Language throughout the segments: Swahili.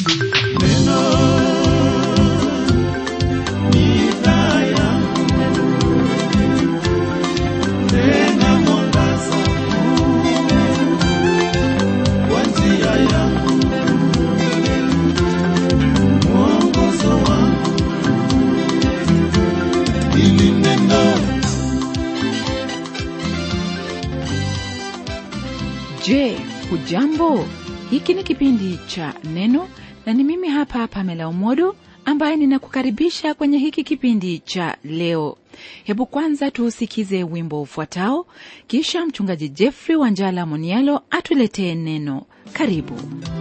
Je, hujambo? Hiki ni kipindi cha Neno na ni mimi hapa Pamela Umodo ambaye ninakukaribisha kwenye hiki kipindi cha leo. Hebu kwanza tuusikize wimbo ufuatao, kisha mchungaji Jeffrey Wanjala Monialo atuletee neno. Karibu.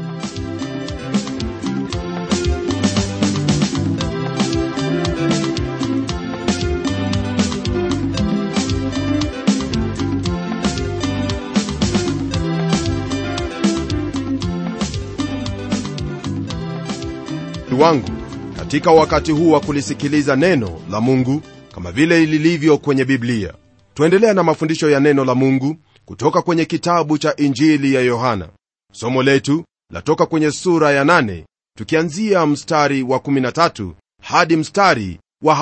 wangu katika wakati huu wa kulisikiliza neno la mungu kama vile lilivyo kwenye biblia tuendelea na mafundisho ya neno la mungu kutoka kwenye kitabu cha injili ya yohana somo letu latoka kwenye sura ya 8 tukianzia mstari wa 13 hadi mstari wa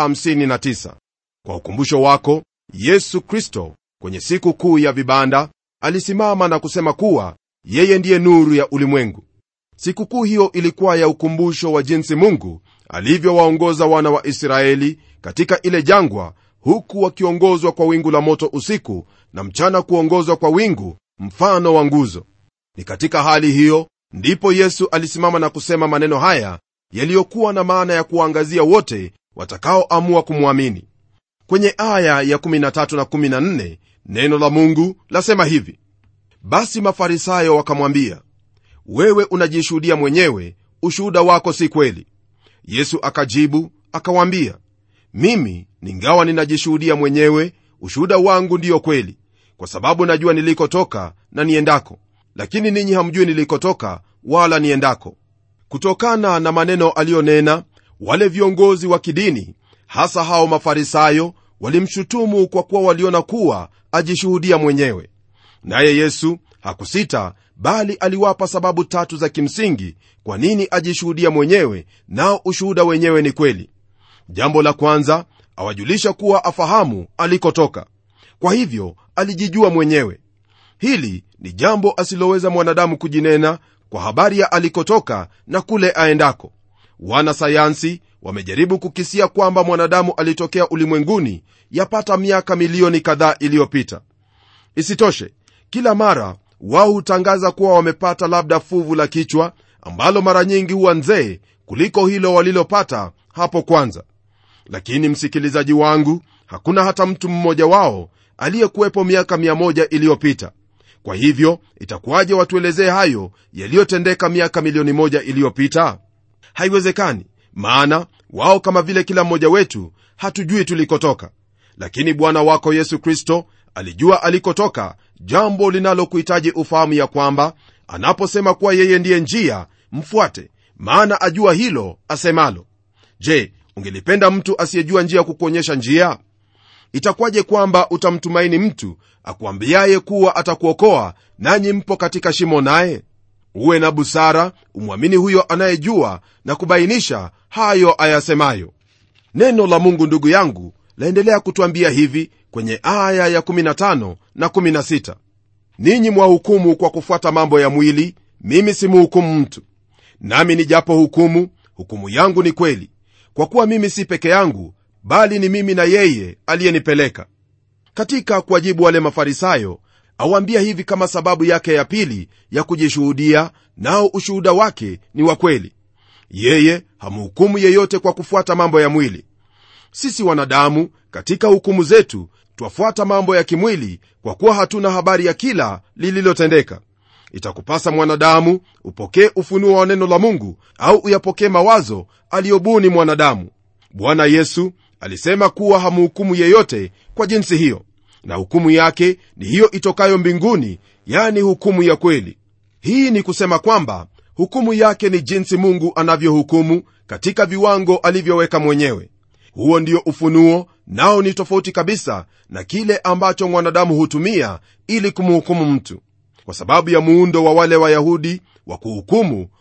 59 kwa ukumbusho wako yesu kristo kwenye siku kuu ya vibanda alisimama na kusema kuwa yeye ndiye nuru ya ulimwengu sikukuu hiyo ilikuwa ya ukumbusho wa jinsi mungu alivyowaongoza wana wa israeli katika ile jangwa huku wakiongozwa kwa wingu la moto usiku na mchana kuongozwa kwa wingu mfano wa nguzo ni katika hali hiyo ndipo yesu alisimama na kusema maneno haya yaliyokuwa na maana ya kuwaangazia wote watakaoamua kumwamini kwenye aya ya 13 na 14 neno la mungu lasema hivi basi mafarisayo wakamwambia wewe unajishuhudia mwenyewe ushuhuda wako si kweli yesu akajibu akawaambia mimi ningawa ninajishuhudia mwenyewe ushuhuda wangu ndiyo kweli kwa sababu najua nilikotoka na niendako lakini ninyi hamjui nilikotoka wala niendako kutokana na maneno aliyonena wale viongozi wa kidini hasa hao mafarisayo walimshutumu kwa kuwa waliona kuwa ajishuhudia mwenyewe naye yesu hakusita bali aliwapa sababu tatu za kimsingi kwa nini ajishuhudia mwenyewe nao ushuhuda wenyewe ni kweli jambo la kwanza awajulisha kuwa afahamu alikotoka kwa hivyo alijijua mwenyewe hili ni jambo asiloweza mwanadamu kujinena kwa habari ya alikotoka na kule aendako wana sayansi wamejaribu kukisia kwamba mwanadamu alitokea ulimwenguni yapata miaka milioni kadhaa iliyopita isitoshe kila mara wao hutangaza kuwa wamepata labda fuvu la kichwa ambalo mara nyingi huwa nzee kuliko hilo walilopata hapo kwanza lakini msikilizaji wangu hakuna hata mtu mmoja wao aliyekuwepo miaka 1 iliyopita kwa hivyo itakuwaje watuelezee hayo yaliyotendeka miaka milioni moja iliyopita haiwezekani maana wao kama vile kila mmoja wetu hatujui tulikotoka lakini bwana wako yesu kristo alijua alikotoka jambo linalokuhitaji ufahamu ya kwamba anaposema kuwa yeye ndiye njia mfuate maana ajua hilo asemalo je ungelipenda mtu asiyejua njia kukuonyesha njia itakuwaje kwamba utamtumaini mtu akuambiaye kuwa atakuokoa nanyi mpo katika shimo naye uwe na busara umwamini huyo anayejua na kubainisha hayo ayasemayo neno la mungu ndugu yangu laendelea kutwambia hivi kwenye aya ya 15 na 16 ninyi mwahukumu kwa kufuata mambo ya mwili mimi simuhukumu mtu nami nijapo hukumu hukumu yangu ni kweli kwa kuwa mimi si peke yangu bali ni mimi na yeye aliyenipeleka katika kuwajibu wale mafarisayo awaambia hivi kama sababu yake ya pili ya kujishuhudia nao ushuhuda wake ni wa kweli yeye hamhukumu yeyote kwa kufuata mambo ya mwili sisi wanadamu katika hukumu zetu twafuata mambo ya kimwili kwa kuwa hatuna habari ya kila lililotendeka itakupasa mwanadamu upokee ufunuo wa neno la mungu au uyapokee mawazo aliyobuni mwanadamu bwana yesu alisema kuwa hamhukumu yeyote kwa jinsi hiyo na hukumu yake ni hiyo itokayo mbinguni yani hukumu ya kweli hii ni kusema kwamba hukumu yake ni jinsi mungu anavyohukumu katika viwango alivyoweka mwenyewe huo ndio ufunuo nao ni tofauti kabisa na kile ambacho mwanadamu hutumia ili kumhukumu mtu kwa sababu ya muundo wa wale wayahudi wa kuhukumu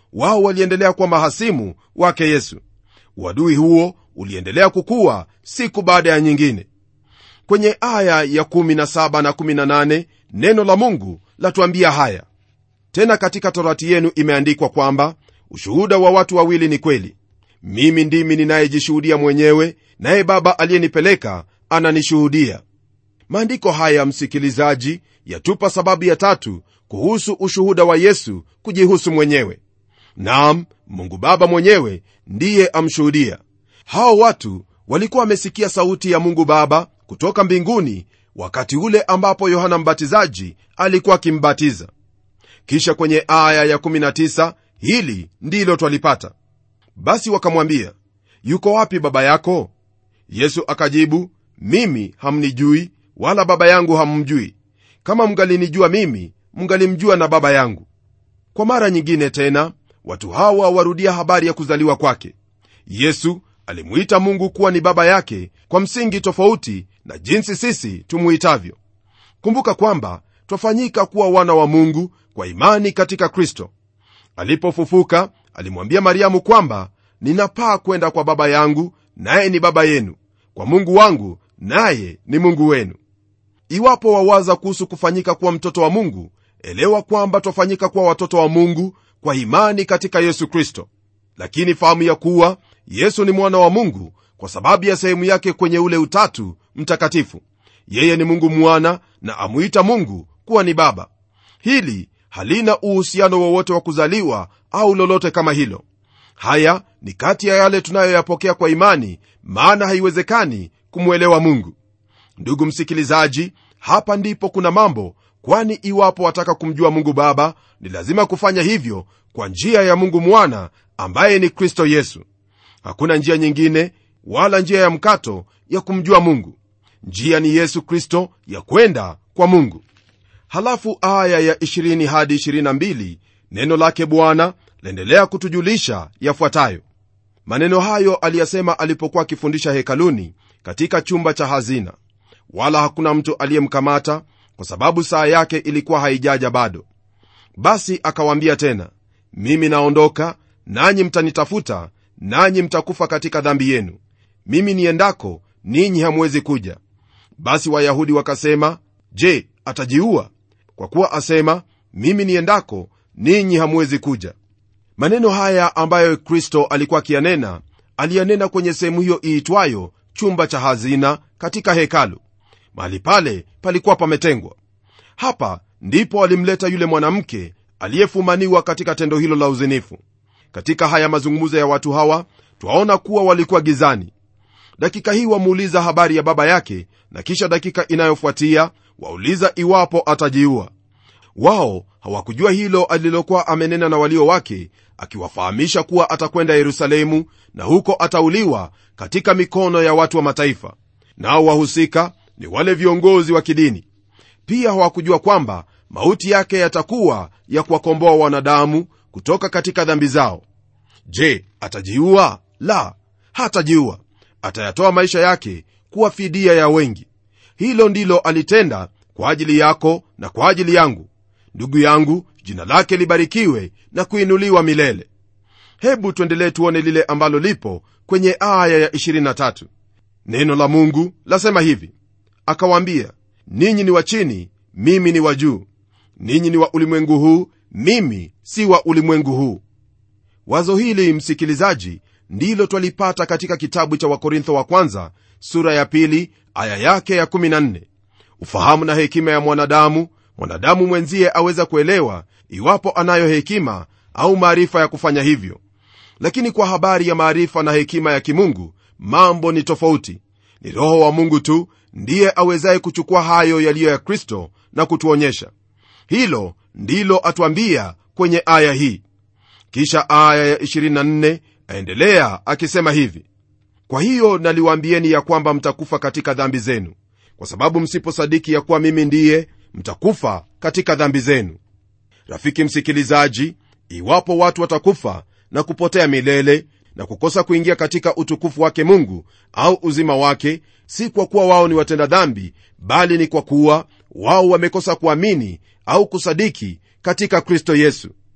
wao waliendelea kuwa mahasimu wake yesu uadui huo uliendelea kukua siku baada ya nyingine kwenye aya ya 17 na 18 neno la mungu latuambia haya tena katika torati yenu imeandikwa kwamba ushuhuda wa watu wawili ni kweli mimi ndimi ninayejishuhudia mwenyewe naye baba aliyenipeleka ananishuhudia maandiko haya msikilizaji yatupa sababu ya tatu kuhusu ushuhuda wa yesu kujihusu mwenyewe nam mungu baba mwenyewe ndiye amshuhudia hao watu walikuwa wamesikia sauti ya mungu baba kutoka mbinguni wakati ule ambapo yohana mbatizaji alikuwa akimbatiza kisha kwenye aya ya 19 hili ndilo twalipata basi wakamwambia yuko wapi baba yako yesu akajibu mimi hamnijui wala baba yangu hammjui kama mngalinijua mimi mngalimjua na baba yangu kwa mara nyingine tena watu hawa warudia habari ya kuzaliwa kwake yesu alimuita mungu kuwa ni baba yake kwa msingi tofauti na jinsi sisi tumuitavyo kumbuka kwamba twafanyika kuwa wana wa mungu kwa imani katika kristo alipofufuka alimwambia mariamu kwamba ninapaa kwenda kwa baba yangu naye ni baba yenu kwa mungu wangu naye ni mungu wenu iwapo wawaza kuhusu kufanyika kuwa mtoto wa mungu elewa kwamba twafanyika kuwa watoto wa mungu kwa imani katika yesu kristo lakini fahamu ya kuwa yesu ni mwana wa mungu kwa sababu ya sehemu yake kwenye ule utatu mtakatifu yeye ni mungu mwana na amuita mungu kuwa ni baba hili halina uhusiano wowote wa kuzaliwa au lolote kama hilo haya ni kati ya yale tunayoyapokea kwa imani maana haiwezekani kumwelewa mungu ndugu msikilizaji hapa ndipo kuna mambo kwani iwapo wataka kumjua mungu baba ni lazima kufanya hivyo kwa njia ya mungu mwana ambaye ni kristo yesu hakuna njia nyingine wala njia ya mkato ya kumjua mungu njia ni yesu kristo ya kwenda kwa mungu halafu aya ya 20 hadi 22 neno lake bwana laendelea kutujulisha yafuatayo maneno hayo aliyasema alipokuwa akifundisha hekaluni katika chumba cha hazina wala hakuna mtu aliyemkamata kwa sababu saa yake ilikuwa haijaja bado basi akawaambia tena mimi naondoka nanyi mtanitafuta nanyi mtakufa katika dhambi yenu mimi niendako ninyi hamwezi kuja basi wayahudi wakasema je atajiua kwa kuwa asema mimi niendako ninyi hamwezi kuja maneno haya ambayo kristo alikuwa akiyanena aliyanena kwenye sehemu hiyo iitwayo chumba cha hazina katika hekalu mahali pale palikuwa pametengwa hapa ndipo alimleta yule mwanamke aliyefumaniwa katika tendo hilo la uzinifu katika haya mazungumzo ya watu hawa twaona kuwa walikuwa gizani dakika hii wamuuliza habari ya baba yake na kisha dakika inayofuatia wauliza iwapo atajiua wao hawakujua hilo alilokuwa amenena na walio wake akiwafahamisha kuwa atakwenda yerusalemu na huko atauliwa katika mikono ya watu wa mataifa nao wahusika ni wale viongozi wa kidini pia hawakujua kwamba mauti yake yatakuwa ya kuwakomboa wanadamu kutoka katika dhambi zao je atajiua la hatajiua atayatoa maisha yake kuwa fidia ya wengi hilo ndilo alitenda kwa ajili yako na kwa ajili yangu ndugu yangu jina lake libarikiwe na kuinuliwa milele hebu tuendelee tuone lile ambalo lipo kwenye aya ya 23 neno la mungu lasema hivi akawaambia ninyi ni wa chini mimi ni wa juu ninyi ni wa ulimwengu huu mimi si wa ulimwengu huu wazo hili msikilizaji ndilo twalipata katika kitabu cha wakorintho wa kwanza sura ya pili aya yake ya 14 ufahamu na hekima ya mwanadamu mwanadamu mwenzie aweza kuelewa iwapo anayo hekima au maarifa ya kufanya hivyo lakini kwa habari ya maarifa na hekima ya kimungu mambo ni tofauti ni roho wa mungu tu ndiye awezaye kuchukua hayo yaliyo ya kristo na kutuonyesha hilo ndilo atuambia kwenye aya hii kisha aya ya 24 aendelea akisema hivi kwa hiyo naliwaambieni ya kwamba mtakufa katika dhambi zenu kwa sababu msiposadiki ya kuwa mimi ndiye mtakufa katika dhambi zenu rafiki msikilizaji iwapo watu watakufa na kupotea milele na kukosa kuingia katika utukufu wake mungu au uzima wake si kwa kuwa wao ni watenda dhambi bali ni kwa kuwa wao wamekosa kuamini au kusadiki katika kristo yesu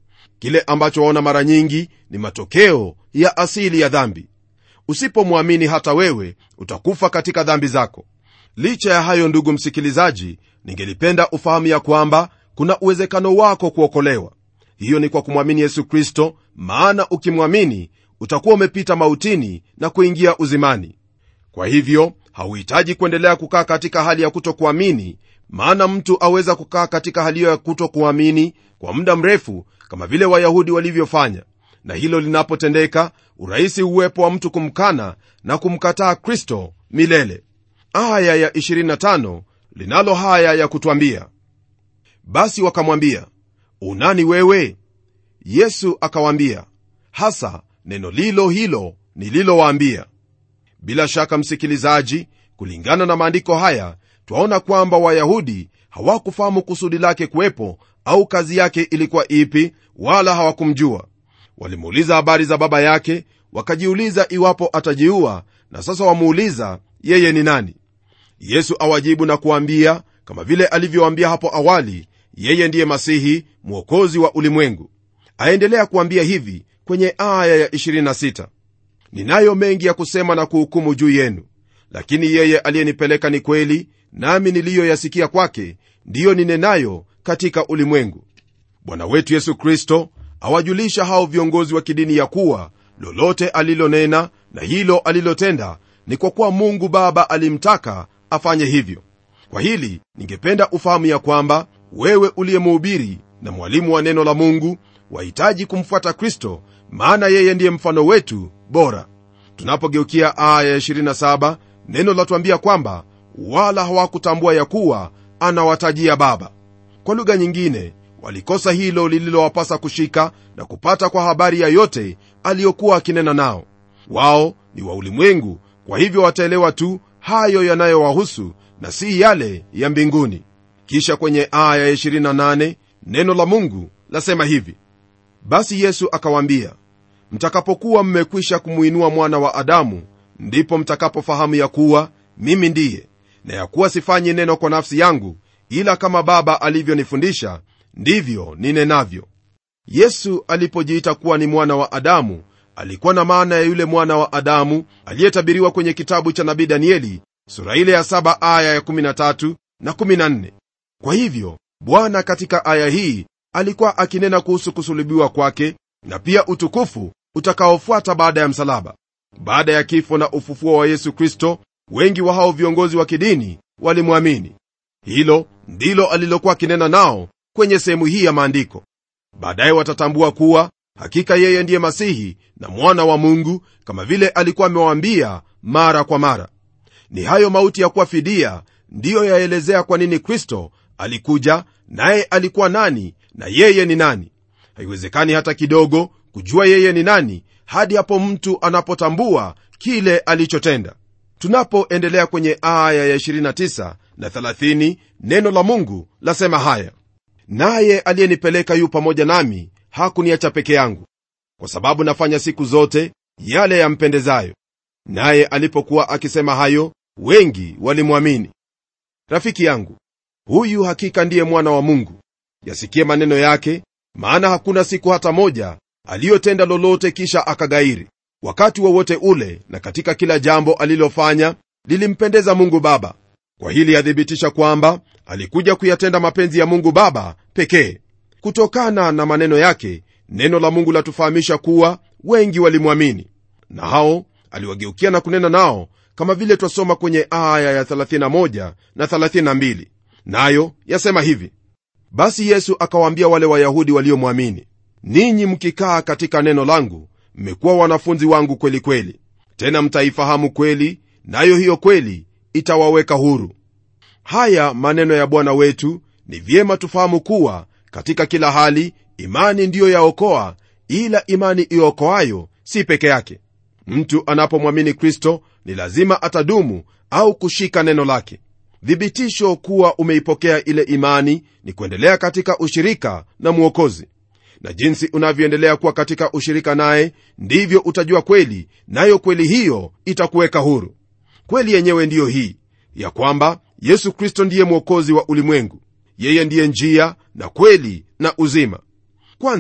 kile ambacho waona mara nyingi ni matokeo ya asili ya dhambi usipomwamini hata wewe utakufa katika dhambi zako licha ya hayo ndugu msikilizaji ningelipenda ufahamu ya kwamba kuna uwezekano wako kuokolewa hiyo ni kwa kumwamini yesu kristo maana ukimwamini utakuwa umepita mautini na kuingia uzimani kwa hivyo hauhitaji kuendelea kukaa katika hali ya kutokuamini maana mtu aweza kukaa katika hali hiyo ya kutokuamini kwa muda mrefu kama vile wayahudi walivyofanya na hilo linapotendeka urahisi uwepo wa mtu kumkana na kumkataa kristo milele aya ya 25 linalo haya ya kutwambia basi wakamwambia unani wewe yesu akawaambia hasa neno lilo hilo nililowaambia bila shaka msikilizaji kulingana na maandiko haya twaona kwamba wayahudi hawakufahamu kusudi lake kuwepo au kazi yake ilikuwa ipi wala hawakumjua walimuuliza habari za baba yake wakajiuliza iwapo atajiua na sasa wamuuliza yeye ni nani yesu awajibu na kuambia kama vile alivyowaambia hapo awali yeye ndiye masihi mwokozi wa ulimwengu aendelea kuambia hivi kwenye aya ya 26 ninayo mengi ya kusema na kuhukumu juu yenu lakini yeye aliyenipeleka ni kweli nami niliyoyasikia kwake ndiyo ninenayo katika ulimwengu bwana wetu yesu kristo awajulisha hao viongozi wa kidini ya kuwa lolote alilonena na hilo alilotenda ni kwa kuwa mungu baba alimtaka afanye hivyo kwa hili ningependa ufahamu ya kwamba wewe uliyemuhubiri na mwalimu wa neno la mungu wahitaji kumfuata kristo maana yeye ndiye mfano wetu bora tunapogeukia aya ya 27 neno latuambia kwamba wala hawakutambua ya kuwa anawatajia baba kwa lugha nyingine walikosa hilo lililowapasa kushika na kupata kwa habari ya yote aliyokuwa akinena nao wao ni wa ulimwengu kwa hivyo wataelewa tu hayo yanayowahusu na si yale ya mbinguni kisha kwenye aya ya 28 neno la mungu lasema hivi basi yesu akawaambia mtakapokuwa mmekwisha kumwinua mwana wa adamu ndipo mtakapofahamu ya kuwa mimi ndiye na ya kuwa sifanyi neno kwa nafsi yangu ila kama baba alivyonifundisha ndivyo ninenavyo yesu alipojiita kuwa ni mwana wa adamu alikuwa na maana ya yule mwana wa adamu aliyetabiriwa kwenye kitabu cha nabii danieli sura ile ya 7 aya ya 13 na 14 kwa hivyo bwana katika aya hii alikuwa akinena kuhusu kusulubiwa kwake na pia utukufu utakaofuata baada ya msalaba baada ya kifo na ufufuo wa yesu kristo wengi wa hao viongozi wa kidini walimwamini hilo ndilo alilokuwa akinena nao kwenye sehemu hii ya maandiko baadaye watatambua kuwa hakika yeye ndiye masihi na mwana wa mungu kama vile alikuwa amewaambia mara kwa mara ni hayo mauti ya kuwa fidia ndiyo yaelezea kwa nini kristo alikuja naye alikuwa nani na yeye ni nani haiwezekani hata kidogo kujua yeye ni nani hadi hapo mtu anapotambua kile alichotenda tunapoendelea kwenye aya ya 29 na 30 neno la mungu lasema haya naye aliyenipeleka yu pamoja nami hakuniacha peke yangu kwa sababu nafanya siku zote yale yampendezayo naye alipokuwa akisema hayo wengi walimwamini rafiki yangu huyu hakika ndiye mwana wa mungu yasikie maneno yake maana hakuna siku hata moja aliyotenda lolote kisha akagairi wakati wowote wa ule na katika kila jambo alilofanya lilimpendeza mungu baba kwa hili yathibitisha kwamba alikuja kuyatenda mapenzi ya mungu baba pekee kutokana na maneno yake neno la mungu latufahamisha kuwa wengi walimwamini na hao aliwageukia na kunena nao kama vile twasoma kwenye aya ya 31 na 32 nayo yasema hivi basi yesu akawaambia wale wayahudi waliomwamini ninyi mkikaa katika neno langu mmekuwa wanafunzi wangu kweli kweli tena mtaifahamu kweli nayo hiyo kweli itawaweka huru haya maneno ya bwana wetu ni vyema tufahamu kuwa katika kila hali imani ndiyo yaokoa ila imani iokoayo si peke yake mtu anapomwamini kristo ni lazima atadumu au kushika neno lake thibitisho kuwa umeipokea ile imani ni kuendelea katika ushirika na mwokozi na jinsi unavyoendelea kuwa katika ushirika naye ndivyo utajua kweli nayo kweli hiyo itakuweka huru kweli yenyewe ndiyo hii ya kwamba yesu kristo ndiye mwokozi wa ulimwengu yeye ndiye njia na kweli na uzima kwanza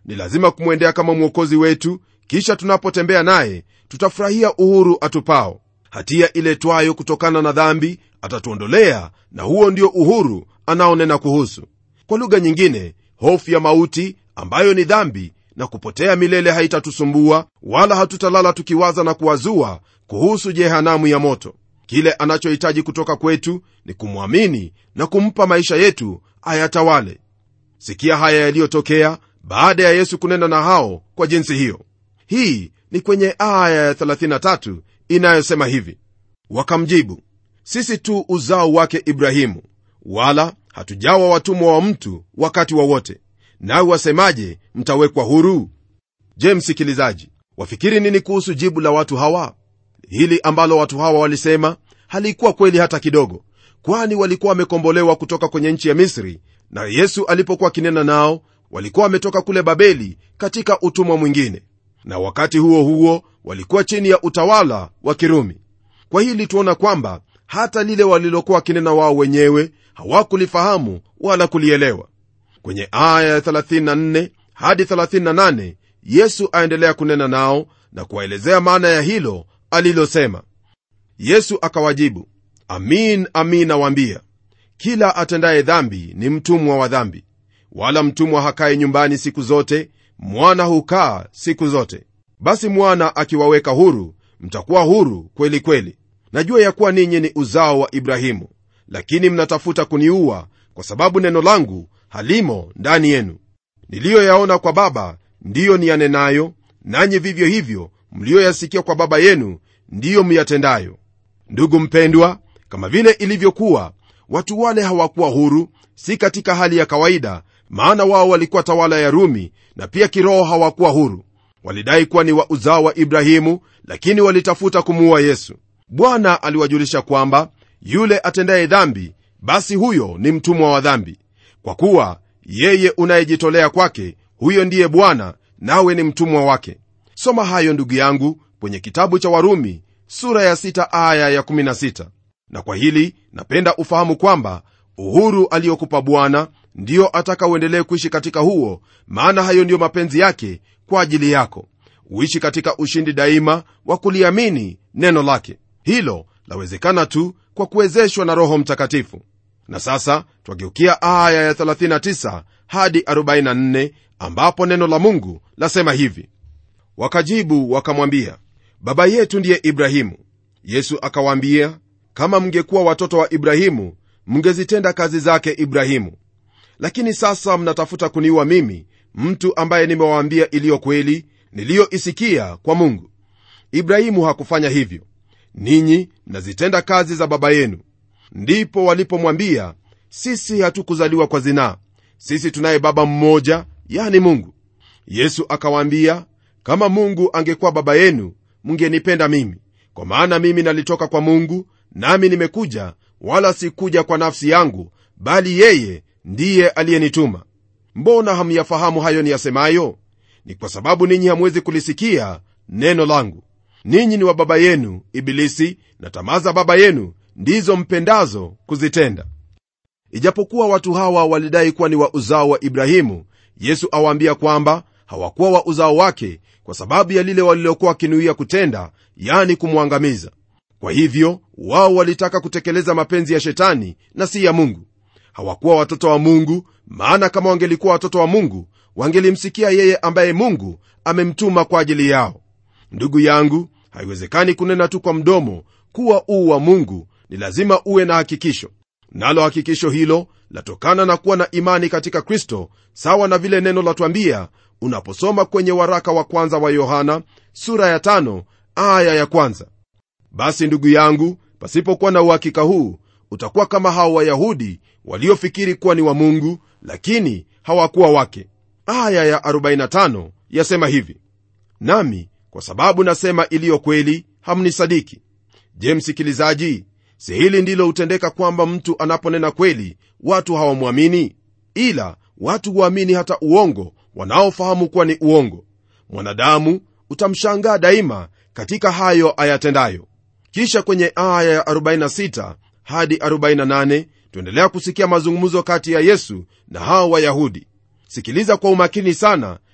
ni lazima kumwendea kama mwokozi wetu kisha tunapotembea naye tutafurahia uhuru atupao hatia iletwayo kutokana na dhambi atatuondolea na huo ndio uhuru anaonena kuhusu kwa lugha nyingine hofu ya mauti ambayo ni dhambi na kupotea milele haitatusumbua wala hatutalala tukiwaza na kuwazua kuhusu jehanamu ya moto kile anachohitaji kutoka kwetu ni kumwamini na kumpa maisha yetu ayatawale sikia haya yaliyotokea baada ya yesu kunena na hao kwa jinsi hiyo hii ni kwenye aya ya 33 inayosema hivi wakamjibu sisi tu uzao wake ibrahimu wala hatujawa watumwa wa mtu wakati wowote wa nawe wasemaje mtawekwa huru je msikilizaji wafikiri nini kuhusu jibu la watu hawa hili ambalo watu hawa walisema halikuwa kweli hata kidogo kwani walikuwa wamekombolewa kutoka kwenye nchi ya misri na yesu alipokuwa akinena nao walikuwa wametoka kule babeli katika utumwa mwingine na wakati huo huo walikuwa chini ya utawala wa kirumi kwa hili tuona kwamba hata lile walilokuwa wakinena wao wenyewe hawakulifahamu wala kulielewa kwenye aya ya 34 hadi 38 yesu aendelea kunena nao na kuwaelezea maana ya hilo alilosema yesu akawajibu amin amin nawaambia kila atendaye dhambi ni mtumwa wa dhambi wala mtumwa hakaye nyumbani siku zote mwana hukaa siku zote basi mwana akiwaweka huru mtakuwa huru kweli kweli najua ya kuwa ninyi ni uzao wa ibrahimu lakini mnatafuta kuniua kwa sababu neno langu halimo ndani yenu niliyoyaona kwa baba ndiyo niyanenayo nanyi vivyo hivyo mliyoyasikia kwa baba yenu ndiyo myatendayo ndugu mpendwa kama vile ilivyokuwa watu wale hawakuwa huru si katika hali ya kawaida maana wao walikuwa tawala ya rumi na pia kiroho hawakuwa huru walidai kuwa ni wa uzao wa ibrahimu lakini walitafuta kumuua yesu bwana aliwajulisha kwamba yule atendaye dhambi basi huyo ni mtumwa wa dhambi kwa kuwa yeye unayejitolea kwake huyo ndiye bwana nawe ni mtumwa wake soma hayo ndugu yangu kwenye kitabu cha warumi sura ya 6 aya ya 16 na kwa hili napenda ufahamu kwamba uhuru aliyokupa bwana ndiyo ataka uendelee kuishi katika huo maana hayo ndiyo mapenzi yake kwa ajili yako uishi katika ushindi daima wa kuliamini neno lake hilo lawezekana tu kwa kuwezeshwa na roho mtakatifu na sasa twageukia aya ya 39 hadi 44 ambapo neno la mungu lasema hivi wakajibu wakamwambia baba yetu ndiye ibrahimu yesu akawaambia kama mngekuwa watoto wa ibrahimu mngezitenda kazi zake ibrahimu lakini sasa mnatafuta kuniua mimi mtu ambaye nimewaambia iliyo kweli niliyoisikia kwa mungu ibrahimu hakufanya hivyo ninyi mnazitenda kazi za baba yenu ndipo walipomwambia sisi hatukuzaliwa kwa zinaa sisi tunaye baba mmoja yani mungu yesu akawaambia kama mungu angekuwa baba yenu mngenipenda mimi kwa maana mimi nalitoka kwa mungu nami nimekuja wala sikuja kwa nafsi yangu bali yeye ndiye aliyenituma mbona hamyafahamu hayo niyasemayo ni kwa sababu ninyi hamwezi kulisikia neno langu ninyi ni wa baba yenu ibilisi na tamaa za baba yenu ndizo mpendazo kuzitenda ijapokuwa watu hawa walidai kuwa ni wa uzao wa ibrahimu yesu awaambia kwamba hawakuwa wa uzao wake kwa sababu ya lile walilokuwa wakinuia kutenda yani kumwangamiza kwa hivyo wao walitaka kutekeleza mapenzi ya shetani na si ya mungu hawakuwa watoto wa mungu maana kama wangelikuwa watoto wa mungu wangelimsikia yeye ambaye mungu amemtuma kwa ajili yao ndugu yangu haiwezekani kunena tu kwa mdomo kuwa uu wa mungu ni lazima uwe na hakikisho nalo hakikisho hilo latokana na kuwa na imani katika kristo sawa na vile neno latwambia unaposoma kwenye waraka wa kwanza wa yohana sura ya tano, aya ya kwanza basi ndugu yangu pasipokuwa na uhakika huu utakuwa kama hao wayahudi waliofikiri kuwa ni wa mungu lakini hawakuwa wake aya ya 45 yasema hivi nami kwa sababu nasema iliyo kweli hamnisadiki je msikilizaji si hili ndilo hutendeka kwamba mtu anaponena kweli watu hawamwamini ila watu huamini hata uongo wanaofahamu kuwa ni uongo mwanadamu utamshangaa daima katika hayo ayatendayo kisha kwenye aya ya 46 hadi 48 tuendelea kusikia mazungumzo kati ya yesu na hao wayahudi sikiliza kwa umakini sana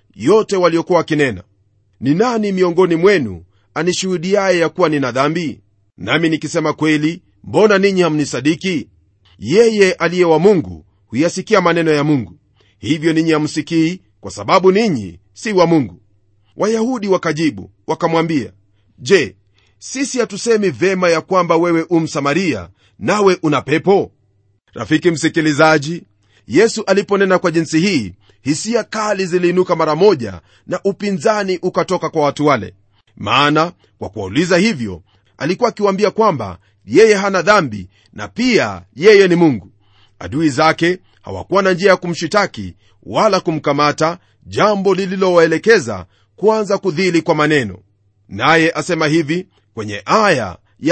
yote waliokuwa wakinena ni nani miongoni mwenu anishuhudiaye ya kuwa nina dhambi nami nikisema kweli mbona ninyi hamnisadiki yeye aliye wa mungu huyasikia maneno ya mungu hivyo ninyi hamsikii kwa sababu ninyi si wa mungu wayahudi wakajibu wakamwambia je sisi hatusemi vema ya kwamba wewe umsamaria nawe una pepo rafiki msikilizaji yesu aliponena kwa jinsi hii hisia kali ziliinuka mara moja na upinzani ukatoka kwa watu wale maana kwa kuwauliza hivyo alikuwa akiwaambia kwamba yeye hana dhambi na pia yeye ni mungu adui zake hawakuwa na njia ya kumshitaki wala kumkamata jambo lililowaelekeza kuanza kudhili kwa maneno naye asema hivi kwenye aya ya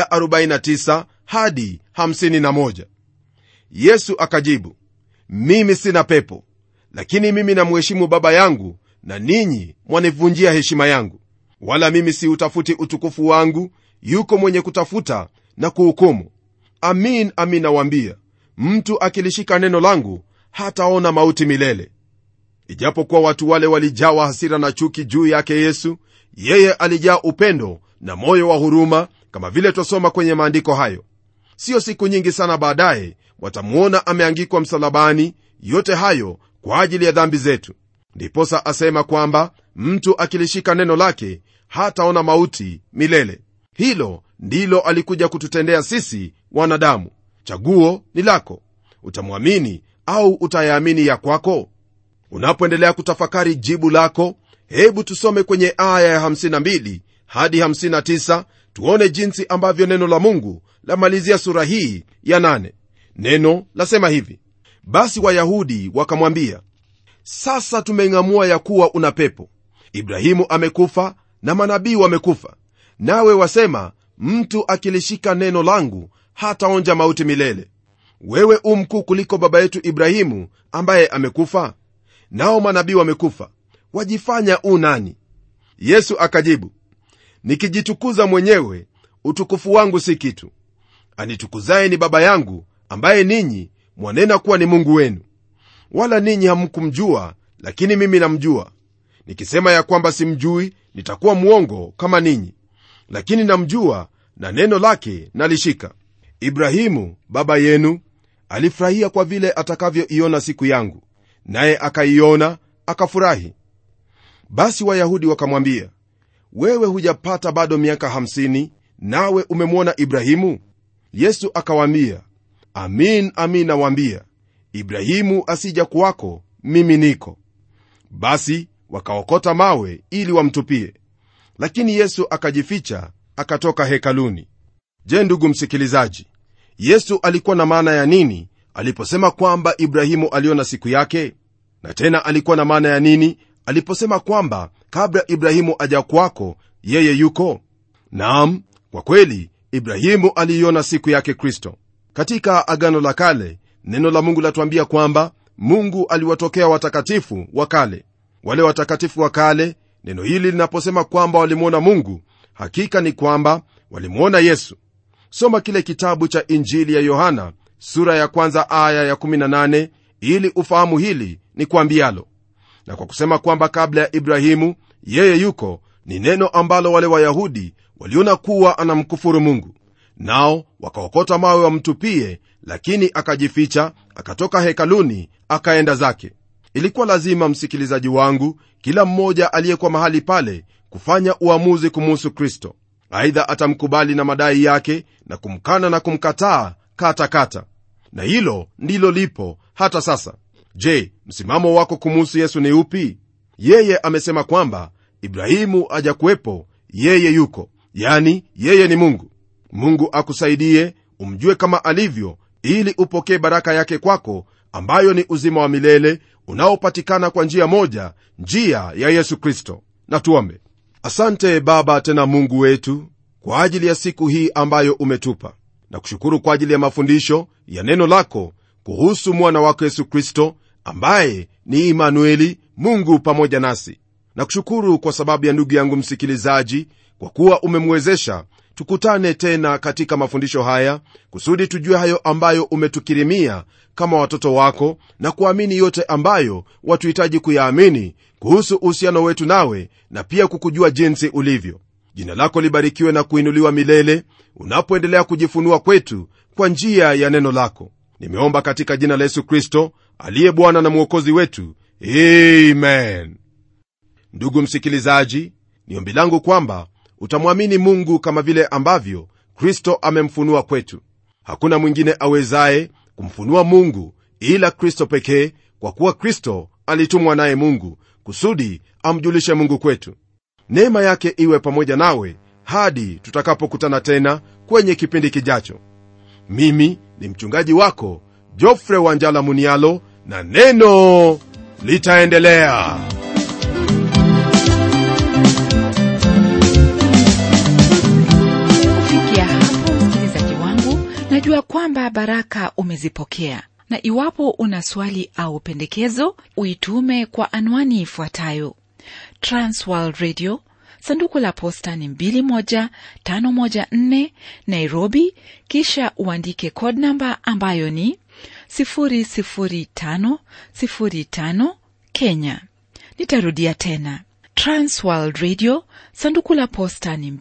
49 hadi 51 yesu akajibu mimi sina pepo lakini mimi namheshimu baba yangu na ninyi mwanivunjia heshima yangu wala mimi siutafuti utukufu wangu yuko mwenye kutafuta na kuhukumu amin amin nawambia mtu akilishika neno langu hataona mauti milele ijapokuwa watu wale walijawa hasira na chuki juu yake yesu yeye alijaa upendo na moyo wa huruma kama vile twasoma kwenye maandiko hayo siyo siku nyingi sana baadaye watamwona ameangikwa msalabani yote hayo kwa ajili ya dhambi zetu ndiposa asema kwamba mtu akilishika neno lake hataona mauti milele hilo ndilo alikuja kututendea sisi wanadamu chaguo ni lako utamwamini au utayaamini ya kwako unapoendelea kutafakari jibu lako hebu tusome kwenye aya ya 52 hadi 59 tuone jinsi ambavyo neno la mungu lamalizia sura hii ya 8 neno lasema hivi basi wayahudi wakamwambia sasa tumeng'amua ya kuwa una pepo ibrahimu amekufa na manabii wamekufa nawe wasema mtu akilishika neno langu hataonja mauti milele wewe u mkuu kuliko baba yetu ibrahimu ambaye amekufa nao manabii wamekufa wajifanya u nani yesu akajibu nikijitukuza mwenyewe utukufu wangu si kitu anitukuzaye ni baba yangu ambaye ninyi mwanena kuwa ni mungu wenu wala ninyi hamkumjua lakini mimi namjua nikisema ya kwamba simjui nitakuwa mwongo kama ninyi lakini namjua na neno lake nalishika ibrahimu baba yenu alifurahia kwa vile atakavyoiona siku yangu naye akaiona akafurahi basi wayahudi wakamwambia wewe hujapata bado miaka 50 nawe umemwona ibrahimu yesu akawaambia amin amin nawaambia ibrahimu asija kuwako mimi niko basi wakaokota mawe ili wamtupie lakini yesu akajificha akatoka hekaluni je ndugu msikilizaji yesu alikuwa na maana ya nini aliposema kwamba ibrahimu aliona siku yake na tena alikuwa na maana ya nini aliposema kwamba kabla ibrahimu aja kwako yeye yuko naam kwa kweli ibrahimu aliiona siku yake kristo katika agano la kale neno la mungu latuambia kwamba mungu aliwatokea watakatifu wa kale wale watakatifu wa kale neno hili linaposema kwamba walimwona mungu hakika ni kwamba walimwona yesu soma kile kitabu cha injili ya yohana sura ya kwanza aya ya 18 ili ufahamu hili ni kwambialo na kwa kusema kwamba kabla ya ibrahimu yeye yuko ni neno ambalo wale wayahudi waliona kuwa anamkufuru mungu nao wakaokota mawe wamtupie lakini akajificha akatoka hekaluni akaenda zake ilikuwa lazima msikilizaji wangu kila mmoja aliyekuwa mahali pale kufanya uamuzi kumuhusu kristo aidha atamkubali na madai yake na kumkana na kumkataa katakata na hilo ndilo lipo hata sasa je msimamo wako kumuhusu yesu ni upi yeye amesema kwamba ibrahimu ajakuwepo yeye yuko yani yeye ni mungu mungu akusaidie umjue kama alivyo ili upokee baraka yake kwako ambayo ni uzima wa milele unaopatikana kwa njia moja njia ya yesu kristo na tuombe asante baba tena mungu wetu kwa ajili ya siku hii ambayo umetupa na kushukuru kwa ajili ya mafundisho ya neno lako kuhusu mwana wako yesu kristo ambaye ni imanueli mungu pamoja nasi na kushukuru kwa sababu ya ndugu yangu msikilizaji kwa kuwa umemwezesha tukutane tena katika mafundisho haya kusudi tujue hayo ambayo umetukirimia kama watoto wako na kuamini yote ambayo watuhitaji kuyaamini kuhusu uhusiano wetu nawe na pia kukujua jinsi ulivyo jina lako libarikiwe na kuinuliwa milele unapoendelea kujifunua kwetu kwa njia ya neno lako nimeomba katika jina la yesu kristo aliye bwana na mwokozi wetu amen ndugu msikilizaji ni ombi langu kwamba utamwamini mungu kama vile ambavyo kristo amemfunua kwetu hakuna mwingine awezaye kumfunua mungu ila kristo pekee kwa kuwa kristo alitumwa naye mungu kusudi amjulishe mungu kwetu neema yake iwe pamoja nawe hadi tutakapokutana tena kwenye kipindi kijacho mimi ni mchungaji wako jofre wanjala munialo na neno litaendelea kufikia hapo msikilizaji wangu najua kwamba baraka umezipokea na iwapo una swali au pendekezo uitume kwa anwani ifuatayo transworld radio sanduku la posta ni 21514 nairobi kisha uandike code namba ambayo ni 00505 kenya nitarudia tena transworld radio sanduku la posta ni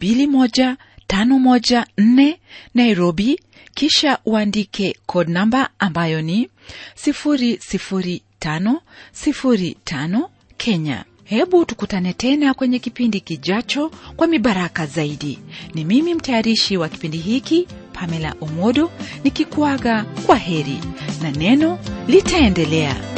21514 nairobi kisha uandike code namba ambayo ni 00505 kenya hebu tukutane tena kwenye kipindi kijacho kwa mibaraka zaidi ni mimi mtayarishi wa kipindi hiki pamela omodo nikikuaga kwa heri na neno litaendelea